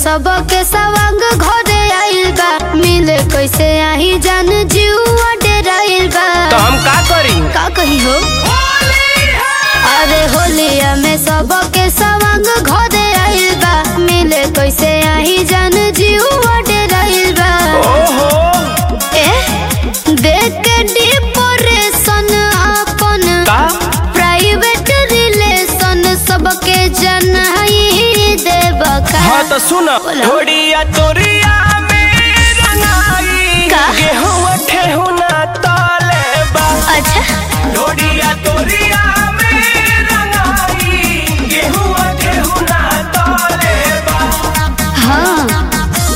सबके सवांग घरे आइल बा मिले कैसे आही जान जीवा डेराइल बा तो हम का करी का कही हो अरे होलिया में सबके सवांग घरे आइल बा मिले कैसे आही जान जीवा डेराइल बा ओहो ए देख के डिप्रेशन अपन का प्राइवेट रिलेशन सबके जनाई देब का हाँ तो सुन बोलो। थोड़िया तोरिया में रंगाई का? गेहूं ठेहुना तले बा अच्छा थोड़िया तोरिया में रंगाई गेहूं ठेहुना तले बा हाँ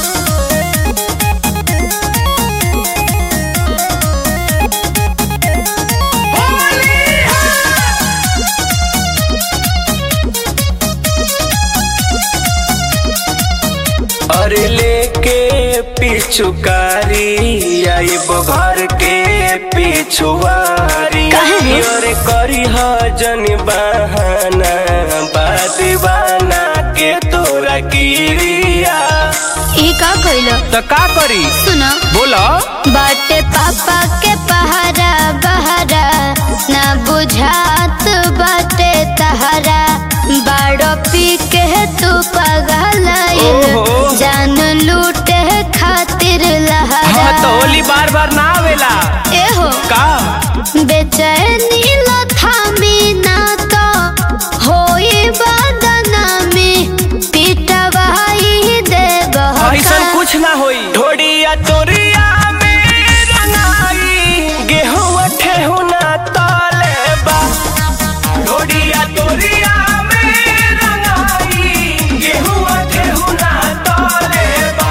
अरे लेके पिछुकारी आइब घर के पिछुआरी काहे रे? अरे करी जन बहाना बादीवाना के तोरा गिरिया ई का कइलो तो का करी सुनो बोला बाटे पापा के पहारा बहारा ना बुझात बाटे तहारा बाड़ो पी के तू पगलाइल ओहो। जान लूटे खातिर लहरा हाँ तो होली बार बार ना आवेला एहो का बेचैनी लथामी ना तो होई बदनामी पिटवाई देब ऐसा कुछ ना होई ढोड़िया तोरिया में रंगाई गेहूं ठेहुना तले बा ढोड़िया तोरिया में रंगाई गेहूं ठेहुना तले बा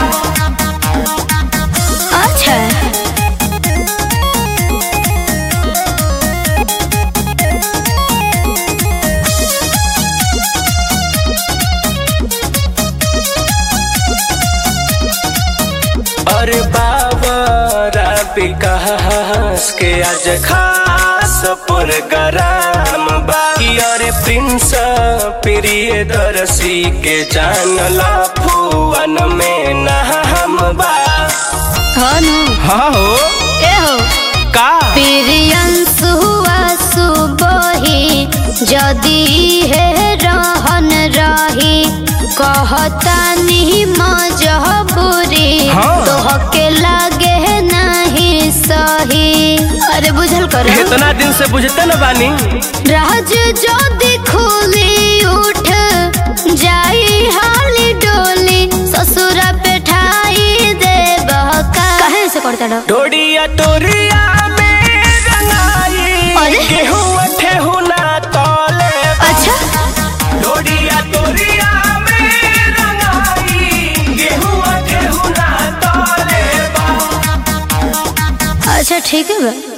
अच्छा अरे बाबरा विकास के आज खास प्रोग्राम बाकी अरे प्रिंस प्रिय दर्शी के जानला फुवन में नाम बा हनु हाँ हो एहो का प्रियंस हुआ सुबही जदी है रहन रही कहतानी मजबूरी हाँ। तोहके लागे नहीं सही अरे बुझल करो इतना दिन से बुझते न बानी राज जदी खुली उठ जाई हाली डोली ससुर पे ठाई देब का कहे से करता डो ढोड़िया तोरिया में रंगाई अरे? गेहूं ठेहुना तले बा। अच्छा ढोड़िया तोरिया में रंगाई गेहूं ठेहुना तले बा अच्छा ठीक है बा